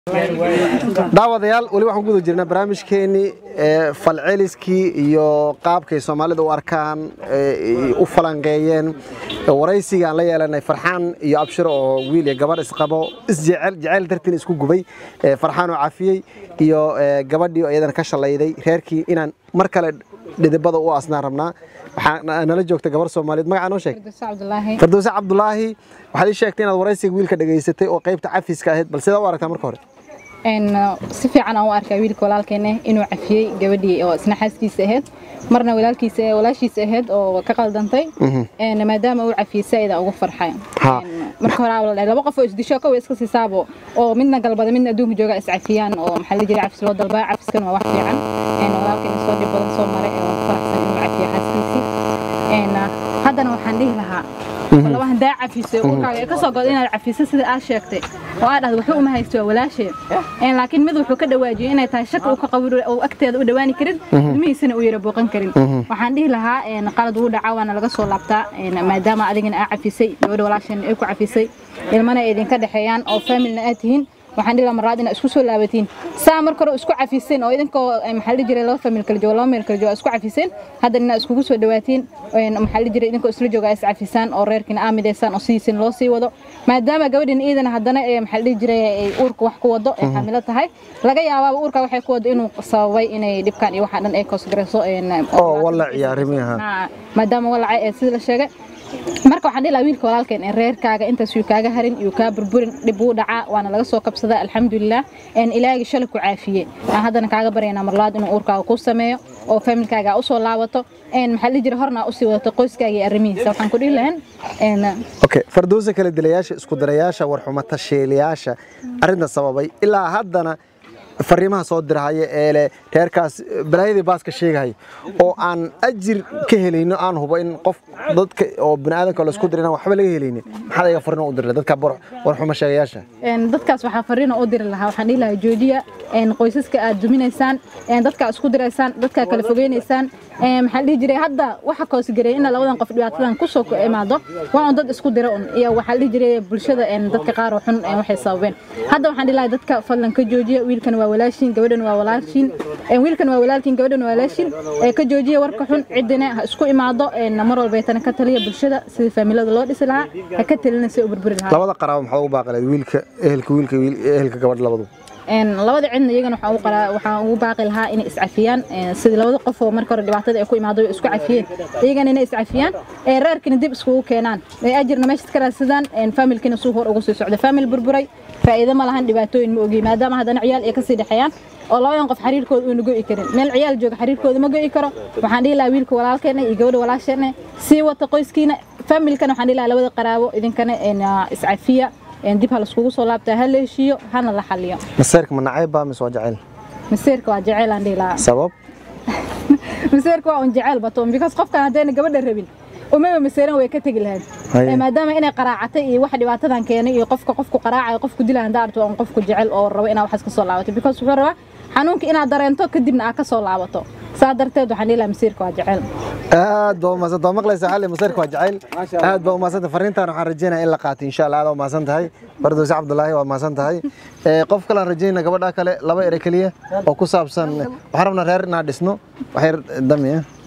daawadayaal weli waxaan ku guda jirnaa barnaamijkeenii falceliskii iyo qaabkay soomaalida u arkaan u falanqeeyeen waraysiga aan la yeelanay farxaan iyo abshiro oo wiil iyo gabarh isqabo isjecel jeceyl dartiin isku gubay farxaan oo cafiyey iyo gabadhii oo iyadana ka shalayday reerkii inaan mar kale dhidibada u asnaan rabnaa waxaa nala joogta gabar soomaaliyeed magacaa noo sheeg fardowse cabdulaahi waxaad ii sheegtay inaad waraysiga wiilka dhegaysatay oo qaybta cafiska ahayd bal sidaa u aragtaa marka hore si fiican aan u arkaa wiilka walaalkeena inuu cafiyey gabadhii oo isna xaaskiisa ahayd marna walaalkiisa walaashiisa ahayd oo ka qaldantay maadaama uu cafiyey saaida ugu farxay marka hore laba qof oo isdisho kow iska siisaabo oo midna galbada midna adduunka jooga iscafiyaan oo maxaa la jiray cafis loo dalbaa cafiskan waa wax fiican walaalkeena soo dhib badan soo maray oo faraxsan inuu cafiyo xaaskiisii haddana waxaan dhihi lahaa laba handaa cafisay urkaaga ka soo godo inaad cafiso sida aad sheegtay oo aad dhahdo waxba uma haysto waa walaashee laakiin mid wuxuu ka dhawaajiyey inay tahay shaki uu ka qabo uu agteeda u dhawaani karin ilmihiisana uu yara booqan karin waxaan dhihi lahaa qalad wuu dhacaa waana laga soo laabtaa maadaama adigana aa cafisay gabadha walaasheen ay ku cafisay ilmana ay idinka dhexeeyaan oo faamilna aad tihiin waxaan dhihi lahaa marlaad inaad isku soo laabatiin saa marka hore isku cafiseen oo idinkoo maxaa la jiray laba famil kala joogo laba meel kala joogo isku cafiseen haddana inaad iskugu soo dhawaatiin maxaa la jiray idinkoo isla jooga is cafisaan oo reerkiina aamidaysaan oo sidiisin loo sii wado maadaama gabadhin iidana haddana maxaa la dhihi jiray ay uurka wax ku wado ay xamilo tahay laga yaabaaba uurka waxay ku wado inuu sababay inay dhibkaan iyo waxaa dhan ay koosgarayso oo walac iyo arrimihi maadaama walacay ee sida la sheegay marka waxaan dhihi lahaa wiilka walaalkeen in reerkaaga intaas yuu kaaga harin yuu kaa burburin dhib wuu dhacaa waana laga soo kabsadaa alxamdulilah ilaahigi shalay ku caafiye aan haddana kaaga baryaynaa marlaad inuu uurkaaga kuu sameeyo oo familkaaga usoo laabato maxaa la jira horna usii wadato qoyskaaga iyo arrimihiisa waxaan ku dhihi lahayn okay fardowsa kala dilayaasha isku darayaasha warxuma tasheelayaasha arrinta sababay ilaa haddana fariimaha soo dirahaya ee leh reerkaas balaayadii baaska sheegahaya oo aan ajir ka helayno aan hubo in qof dadka oo biniaadanka laisku dira inaan waxba laga helaynin maxaad ayaga fariin u dirla dadka warxuma sheegayaasha dadkaas waxaa fariin u diri lahaa waxaan dhihi lahaa joojiya qoysaska aad duminaysaan dadka isku diraysaan dadka kala fogeynaysaan maxaa dhihi jiray hadda waxa koosgareey in labadan qof dhibaatadan kusoo imaado waa un dad isku dira un iyo waxaa dhihi jiray bulshada dadka qaar xun waxay sababeen hadda waxaan dhihi lahaa dadka fadlan ka joojiya wiilkan waa walaashiin gabadhan waa walaashiin wiilkan waa walaalkiin gabadhan waa walaashiin ka joojiya warka xun cidina ha isku imaado mar walbaytana ka taliya bulshada sidii faamilada loo dhisi lahaa ha ka talina si u burburi lahaa labada qaraabo maxaa ugu baaqaleed wiilka ehelka wiilka ehelka gabadha labadu labada cidna iyagana waxaan ugu baaqi lahaa inay iscafiyaan sidii labada qof oo marka hore dhibaatada ay ku imaado isku cafiyeen iyagana inay iscafiyaan reerkina dib iskugu keenaan ajirna meesha ka raadsadaan faamilkina suu hor ugu sii socda faamil burburay faa'iido ma lahan dhibaatooyin ma ogi maadaama haddana ciyaal ay kasii dhexeeyaan oo labadan qof xiriirkooda uuna go'i karin meel ciyaal jooga xiriirkooda ma go'i karo waxaan dhihi lahaa wiilka walaalkeena iyo gabadha walaasheena sii wata qoyskiina faamilkana waxaan dhihi lahaa labada qaraabo idinkana iscafiya dib ha laiskugu soo laabtaa ha la heshiiyo hana la xaliyo maseerka ma nacayb baa mise waa jacayl maseerka waa jacayl aan dhihi lahaa sabab maseerka waa un jacayl bato because qofkan haddayna gabadha rabin umaba maseeran way ka tegi lahayd maadaama inay qaraacatay iyo wax dhibaatadan keenay iyo qofka qofku qaraacayo qofku dila handaa arto on qofku jecel oo rabo inaad waxaas ka soo laabato because wuxuu rabaa xanuunka inaad dareento kadibna aad ka soo laabato saa darteed waxaan dhihi lahaa masiirka waa jecel aad baa umaadsanta waa maqlaysaa xalli masiirka waa jecel aad baa umaadsanta fariintan waxaan rajeynaya in la qaatay insha allah aad waa umaasan tahay bardowse cabdulaahi waa umaasan tahay qof kale aan rajeynaa gabadha kale laba ere keliya oo ku saabsan waxaan rabnaa reer inaan dhisno waxyar damiya